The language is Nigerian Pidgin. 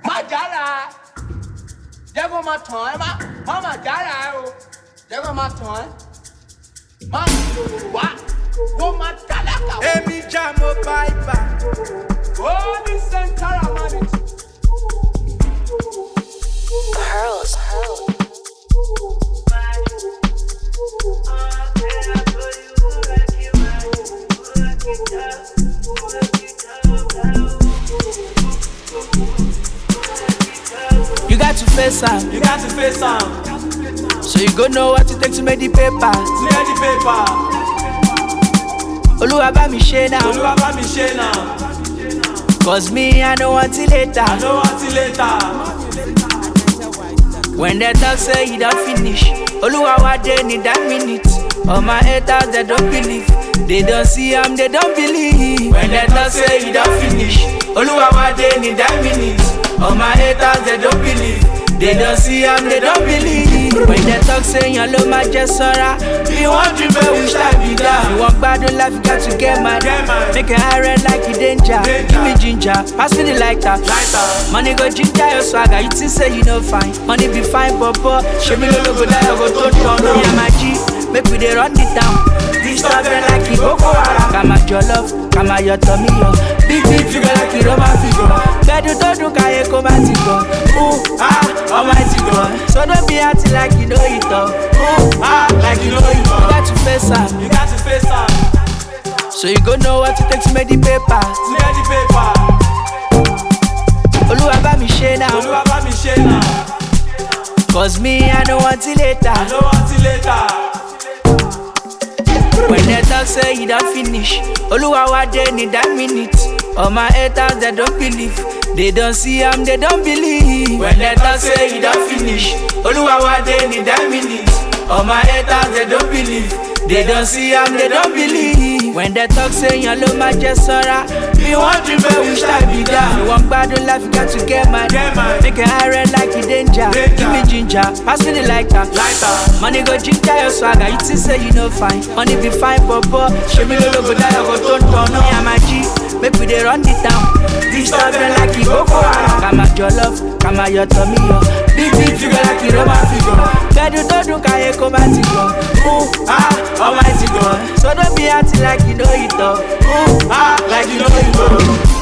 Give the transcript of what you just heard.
má jára jẹ́ kó máa tàn ẹ́ má má má jára ẹ o jẹ́ kó máa tàn ẹ́ má wá kó máa tálákà wá. Èmi já mo báìbà. ó ní sẹ́ńtárà mọ́ni. Pearls. You got to face am. You got to face am. So you go know what it takes to make the paper. Clear the paper. Olúwa bá mi ṣe now. Olúwa bá mi ṣe náà. Cause me, I know until later. I know until later. When they talk say you don't finish. Olúwa wa dey need that minute. All my haters they don't believe. They don't see am, they don't believe. When they talk say you don't finish. Olúwa wa dey need that minute. All my haters they don't believe. They don't see am, they don't believe. When they talk say yan ló máa jẹ sọ́ra. Bí wọ́n dream but wish I be that. You want gbádùn life, you got to get mad. Get mad. Make it high red like you danger. Danger. Give me ginger, pass me the lighter. Lighter. Money go ginger your swagger, you think say you no fine. Money be fine, papa. Show me no go die, I go to turn on. Yeah, my G, make we dey run the town. This stuff them like it Boko Haram. Kama jollof, kama your tummy yo. Big big figure like it Roman figure. Bedu to do kaye koma ti go. Ooh ah, almighty God. So don't be acting like you know it all. Ooh ah, like you know it all. You got to face am, You got to face am. so you go know what it takes to make the paper. Clear the paper. Olúwa bá mi ṣe now. Olúwa bá mi ṣe náà. Cause me, I know until later. I know until later. When they talk say you don't finish, Oluwa wa dey need that minute. All my haters they don't believe, they don't see am, they don't believe. When they talk say you don't finish, Oluwa wa dey need that minute. All my haters they don't believe, they don't see am, they don't believe. When they talk say yan ló máa jẹ sọ́ra, bí wọ́n dream but wish I be that. You want gbádùn life, you got to get mad. Get mad. Make it high red like you danger. Danger. Give me ginger, pass me the lighter. Lighter. Money go ginger your swagger, you think say you no fine. Money be fine, papa. Show me no go die, I go turn turn on. Yeah, my G, make we dey run the town. This stuff them like it Boko Haram. Kama jollof, kama your tummy yo. Big big figure like it Roman figure. Bedu to do kaye koma ti go. Ooh ah, almighty God. So don't be acting like you know it all. Ooh ah, Like you know it all.